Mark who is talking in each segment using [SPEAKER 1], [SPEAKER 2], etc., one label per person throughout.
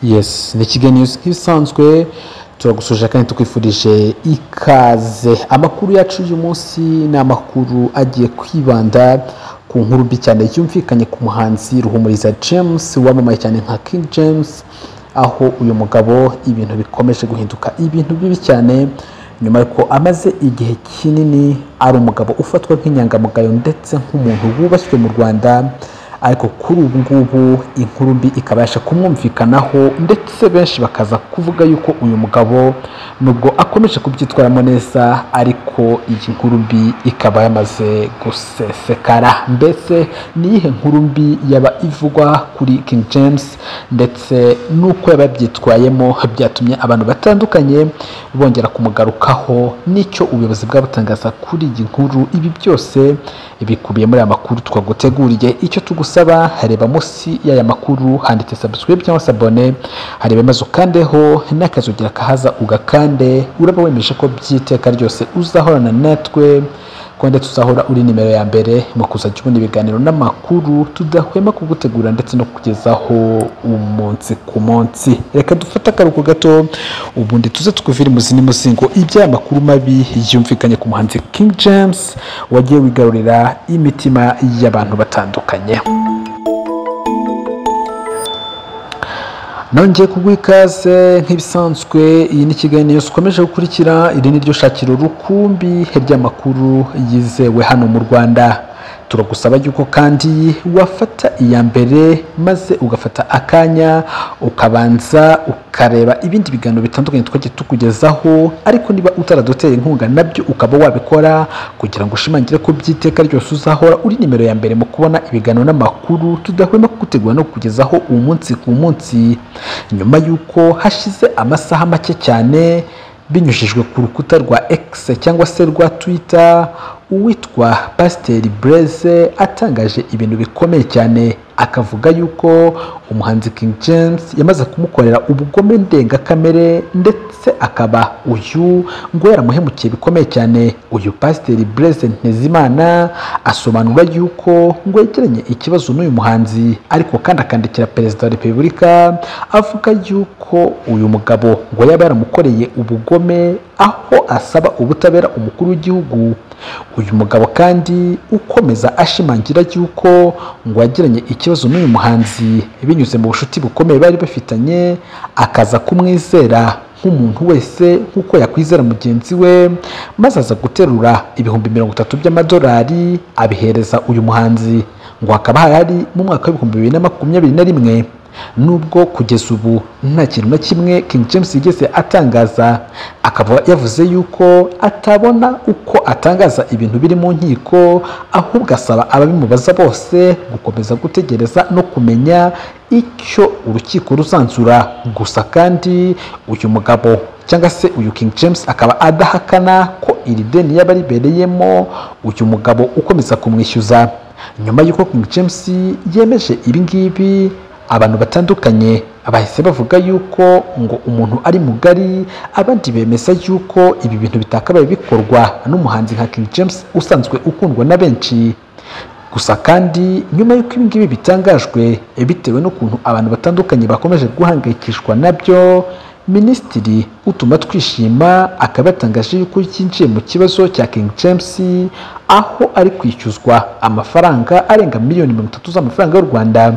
[SPEAKER 1] yes ni ikiganiro nk'ibisanzwe turagusuje kandi tukwifurije ikaze amakuru yacu uyu munsi ni amakuru agiye kwibanda ku nkuru mbi cyane yumvikanye ku muhanzi ruhumuriza james wamamaye cyane nka king james aho uyu mugabo ibintu bikomeje guhinduka ibintu bibi cyane nyuma yuko amaze igihe kinini ari umugabo ufatwa nk'inyangamugayo ndetse nk'umuntu wubashywe mu rwanda ariko kuri ubu ngubu inkuru mbi ikabasha kumwumvikanaho ndetse benshi bakaza kuvuga yuko uyu mugabo nubwo akomeje kubyitwaramo neza ariko iyi nkuru mbi ikaba yamaze gusesekara mbese ni iyihe nkuru mbi yaba ivugwa kuri King James ndetse n'uko yaba yabyitwayemo byatumye abantu batandukanye bongera kumugarukaho n'icyo ubuyobozi bwabutangaza kuri iyi nkuru ibi byose bikubiye muri aya makuru twaguteguriye icyo tugusa usaba hareba munsi y'aya makuru handitse subscribe cyangwa se abone hareba maze ukandeho n'akazugira kahaza ugakande uraba wemeje ko by'iteka ryose uzahorana natwe ko ndetse uzahora uri nimero ya mbere mu kuzajya ubona ibiganiro n'amakuru tudahwema kugutegura ndetse no kugezaho umunsi ku munsi reka dufate akaruhuko gato ubundi tuze tukuvire imuzi n'imuzingo iby'aya makuru mabi yumvikanye ku muhanzi King James wagiye wigarurira imitima y'abantu batandukanye nongeye kuguha ikaze nk'ibisanzwe iyi ni ikiganiro zikomeje gukurikira iri ni ryo shakiro rukumbi ry'amakuru yizewe hano mu rwanda turagusaba yuko kandi wafata iya mbere maze ugafata akanya ukabanza ukareba ibindi biganiro bitandukanye twagiye tukugezaho ariko niba utaradutera inkunga nabyo ukaba wabikora kugira ngo ushimangire ko by'iteka ryose uzahora uri nimero ya mbere mu kubona ibiganiro n'amakuru tudahwema kugutegura no kukugezaho umunsi ku munsi nyuma y'uko hashize amasaha make cyane binyujijwe ku rukuta rwa X cyangwa se rwa Twitter uwitwa Pasiteri Blaise atangaje ibintu bikomeye cyane akavuga yuko umuhanzi King James yamaze kumukorera ubugome ndengakamere ndetse akaba uyu ngo yaramuhemukiye bikomeye cyane uyu Pasiteri Blaise Ntezimana asobanura yuko ngo yegeranye ikibazo n'uyu muhanzi ariko kandi akandikira perezida wa repubulika avuga yuko uyu mugabo ngo yaba yaramukoreye ubugome aho asaba ubutabera umukuru w'igihugu uyu mugabo kandi ukomeza ashimangira yuko ngo yagiranye ikibazo n'uyu muhanzi binyuze mu bushuti bukomeye bari bafitanye akaza kumwizera nk'umuntu wese nk'uko yakwizera mugenzi we maze aza guterura ibihumbi mirongo itatu by'amadolari abihereza uyu muhanzi ngo hakaba hari mu mwaka w'ibihumbi bibiri na makumyabiri na rimwe nubwo kugeza ubu nta kintu na kimwe King James yigeze atangaza akaba yavuze yuko atabona uko atangaza ibintu biri mu nkiko ahubwo asaba ababimubaza bose gukomeza gutegereza no kumenya icyo urukiko ruzanzura gusa kandi uyu mugabo cyangwa se uyu King James akaba adahakana ko iri deni yaba ribereyemo uyu mugabo ukomeza kumwishyuza nyuma y'uko King James yemeje ibi ngibi abantu batandukanye bahise bavuga yuko ngo umuntu ari mugari abandi bemeza yuko ibi bintu bitakabaye bikorwa n'umuhanzi nka King James usanzwe ukundwa na benshi gusa kandi nyuma y'uko ibi ngibi bitangajwe bitewe n'ukuntu abantu batandukanye bakomeje guhangayikishwa nabyo minisitiri utuma twishima akaba yatangaje yuko yinjiye mu kibazo cya King James aho ari kwishyuzwa amafaranga arenga miliyoni mirongo itatu z'amafaranga y'u Rwanda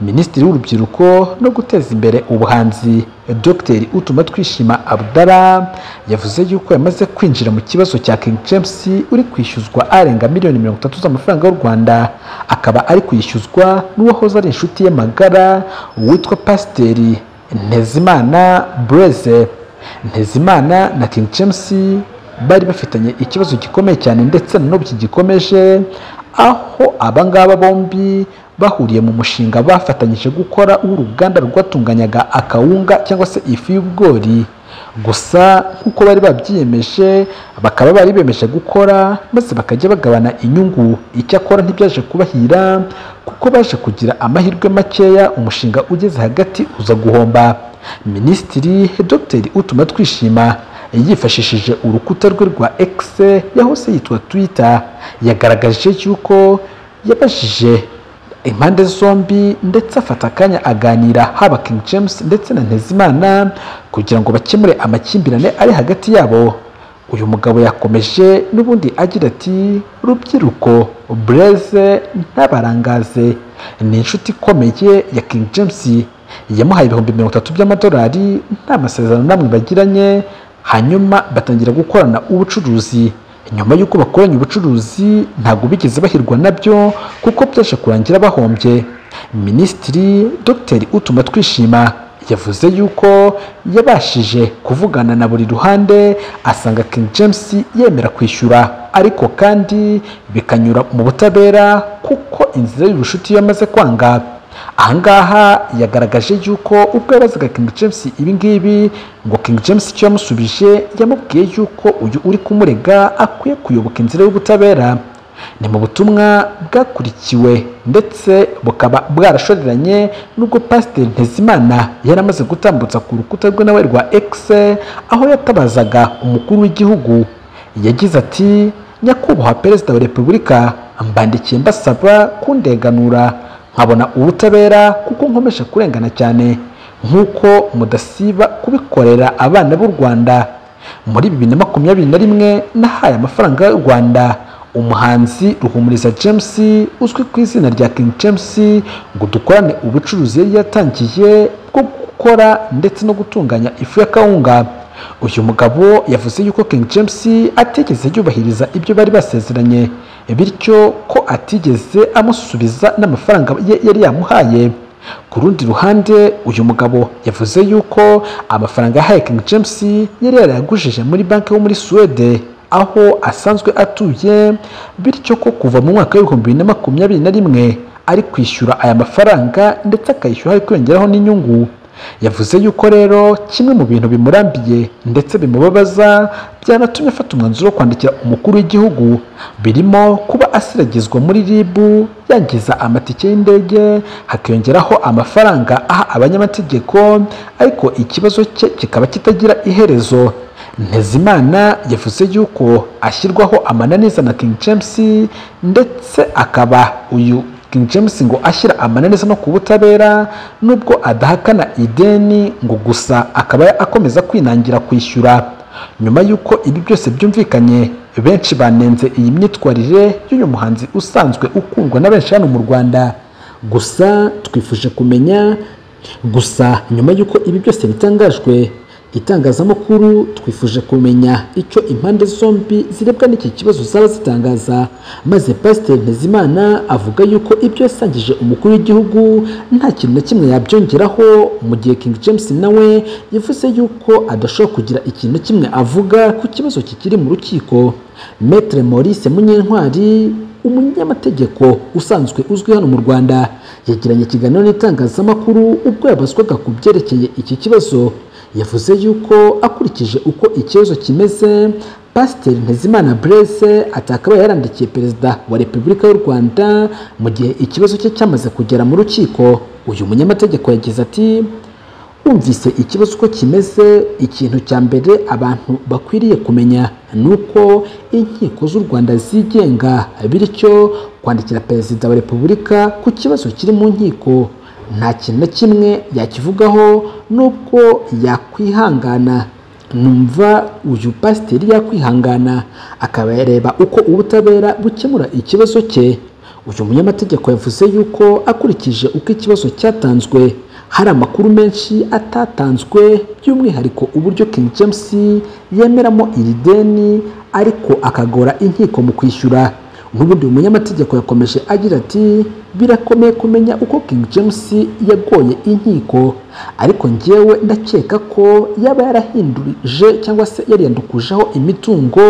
[SPEAKER 1] minisitiri w'urubyiruko no guteza imbere ubuhanzi dr utuma twishima abdara yavuze yuko yamaze kwinjira mu kibazo cya King James uri kwishyuzwa arenga miliyoni mirongo itatu z'amafaranga y'u Rwanda akaba ari kwishyuzwa n'uwahoze ari inshuti ye magara witwa pasiteri ntezimana bureze ntezimana na King James bari bafitanye ikibazo gikomeye cyane ndetse n'ubu kigikomeje aho abangaba bombi bahuriye mu mushinga bafatanyije gukora w'uruganda rwatunganyaga akawunga cyangwa se ifu y'ubwori gusa nk'uko bari babyiyemeje bakaba bari bemeje gukora maze bakajya bagabana inyungu icyakora ntibyaje kubahira kuko baje kugira amahirwe makeya umushinga ugeze hagati uza guhomba minisitiri dr utuma twishima yifashishije urukuta rwe rwa x yahose yitwa twitter yagaragaje yuko yabajije impande zombi ndetse afata akanya aganira haba King James ndetse na Ntezimana kugira ngo bakemure amakimbirane ari hagati yabo uyu mugabo yakomeje n'ubundi agira ati rubyiruko bureze ntabarangaze ni inshuti ikomeye ya King James yamuhaye ibihumbi mirongo itatu by'amadolari nta masezerano namwe bagiranye hanyuma batangira gukorana ubucuruzi nyuma y'uko bakoranye ubucuruzi ntabwo bigeze bahirwa nabyo kuko byaje kurangira bahombye minisitiri dr utuma twishima yavuze yuko yabashije kuvugana na buri ruhande asanga King James yemera kwishyura ariko kandi bikanyura mu butabera kuko inzira y'ubushuti yamaze kwanga ahangaha yagaragaje yuko ubwo yabazaga King James ibingibi ngo King James icyo yamusubije yamubwiye yuko uyu uri kumurega akwiye kuyoboka inzira y'ubutabera ni mu butumwa bwakurikiwe ndetse bukaba bwarashoreranye n'ubwo pasiteri ntezimana yari amaze gutambutsa ku rukuta rwe nawe rwa x aho yatabazaga umukuru w'igihugu yagize ati nyakubahwa perezida wa repubulika mbandikiye mbasaba kundenganura nkabona ubutabera kuko nkomeje kurengana cyane nk'uko mudasiba kubikorera abana b'u rwanda muri bibiri na makumyabiri na rimwe nahaye amafaranga y'u rwanda umuhanzi ruhumuriza james uzwi ku izina rya king james ngo dukorane ubucuruzi yari yatangiye bwo gukora ndetse no gutunganya ifu ya kawunga uyu mugabo yavuze yuko king james atigeze yubahiriza ibyo bari basezeranye bityo ko atigeze amusubiza n'amafaranga ye yari yamuhaye ku rundi ruhande uyu mugabo yavuze yuko amafaranga yahaye king james yari yarayagujije muri banki yo muri suwede aho asanzwe atuye bityo ko kuva mu mwaka w'ibihumbi bibiri na makumyabiri na rimwe ari kwishyura aya mafaranga ndetse akayishyura ari kwiyongeraho n'inyungu yavuze yuko rero kimwe mu bintu bimurambiye ndetse bimubabaza byanatumye afata umwanzuro wo kwandikira umukuru w'igihugu birimo kuba asiragizwa muri rib yangiza amatike y'indege hakiyongeraho amafaranga aha abanyamategeko ariko ikibazo cye kikaba kitagira iherezo ntezimana yavuze yuko ashyirwaho amananiza na king james ndetse akaba uyu king james ngo ashyira amananiza no ku butabera nubwo adahakana ideni ngo gusa akaba akomeza kwinangira kwishyura nyuma y'uko ibi byose byumvikanye benshi banenze iyi myitwarire y'uyu muhanzi usanzwe ukundwa na benshi hano mu rwanda gusa twifuje kumenya gusa nyuma y'uko ibi byose bitangajwe itangazamakuru twifuje kumenya icyo impande zombi zirebwa n'iki kibazo zaba zitangaza maze pasiteri ntezimana avuga yuko ibyo yasangije umukuru w'igihugu nta kintu na kimwe yabyongeraho mu gihe king james nawe yavuze yuko adashobora kugira ikintu na kimwe avuga ku kibazo kikiri mu rukiko metre maurice munyentwari umunyamategeko usanzwe uzwi hano mu rwanda yagiranye ikiganiro n'itangazamakuru ubwo yabazwaga ku byerekeye iki kibazo yavuze yuko akurikije uko ikibazo kimeze pasiteri ntezimana burese atakabaye yarandikiye perezida wa repubulika y'u rwanda mu gihe ikibazo cye cyamaze kugera mu rukiko uyu munyamategeko yagize ati wumvise ikibazo uko kimeze ikintu cya mbere abantu bakwiriye kumenya ni uko inkiko z'u rwanda zigenga bityo kwandikira perezida wa repubulika ku kibazo kiri mu nkiko nta kintu na kimwe yakivugaho n'ubwo yakwihangana numva uyu pasiteri yakwihangana akaba yareba uko ubutabera bukemura ikibazo cye uyu munyamategeko yavuze yuko akurikije uko ikibazo cyatanzwe hari amakuru menshi atatanzwe by'umwihariko uburyo King James yemeramo iri deni ariko akagora inkiko mu kwishyura n'ubundi umunyamategeko yakomeje agira ati birakomeye kumenya uko King James yagoye inkiko ariko ngewe ndakeka ko yaba yarahindurije cyangwa se yariyandukujeho imitungo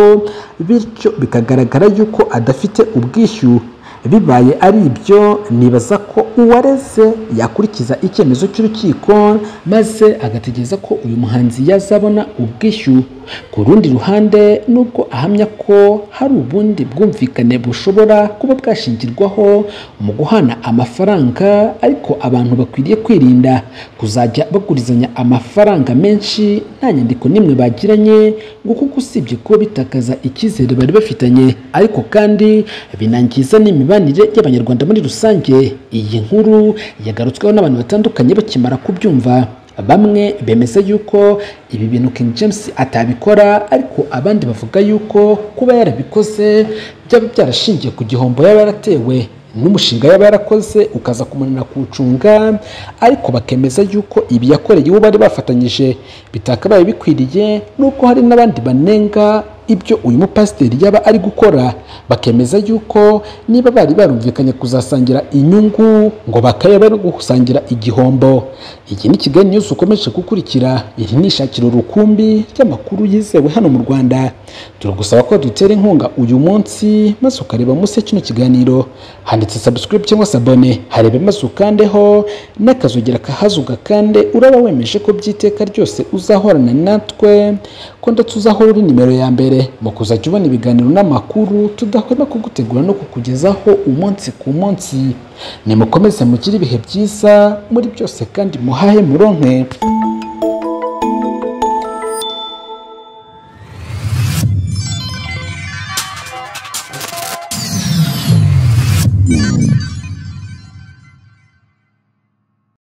[SPEAKER 1] bityo bikagaragara yuko adafite ubwishyu bibaye ari ibyo nibaza ko uwareze yakurikiza icyemezo cy'urukiko maze agategereza ko uyu muhanzi yazabona ubwishyu ku rundi ruhande nubwo ahamya ko hari ubundi bwumvikane bushobora kuba bwashingirwaho mu guhana amafaranga ariko abantu bakwiriye kwirinda kuzajya bagurizanya amafaranga menshi nta nyandiko n'imwe bagiranye ngo kuko usibye kuba bitakaza icyizere bari bafitanye ariko kandi binangiza n'imibanire y'abanyarwanda muri rusange iyi nkuru yagarutsweho n'abantu batandukanye bakimara kubyumva bamwe bemeza yuko ibi bintu King James atabikora ariko abandi bavuga yuko kuba yarabikoze byaba byarashingiye ku gihombo yaba yaratewe n'umushinga yaba yarakoze ukaza kumunanira kuwucunga ariko bakemeza yuko ibi yakoreye uwo bari bafatanyije bitakabaye bikwiriye n'uko hari n'abandi banenga ibyo uyu mupasiteri yaba ari gukora bakemeza yuko niba bari barumvikanye kuzasangira inyungu ngo bakaba bari gusangira igihombo iki ni kigali news ukomeje gukurikira iri ni ishakiro rukumbi ry'amakuru yizewe hano mu rwanda turagusaba ko dutera inkunga uyu munsi maze ukareba munsi ya kino kiganiro handitse subscribe cyangwa se abone harebe maze ukandeho n'akazogera kahazuga kandi uraba wemeje ko by'iteka ryose uzahorana natwe ko ndetse uzahora uri nimero ya mbere mu kuzajya ubona ibiganiro n'amakuru tudahwema kugutegura no kukugezaho umunsi ku munsi nimukomeze mugire ibihe byiza muri byose kandi muhahe muronke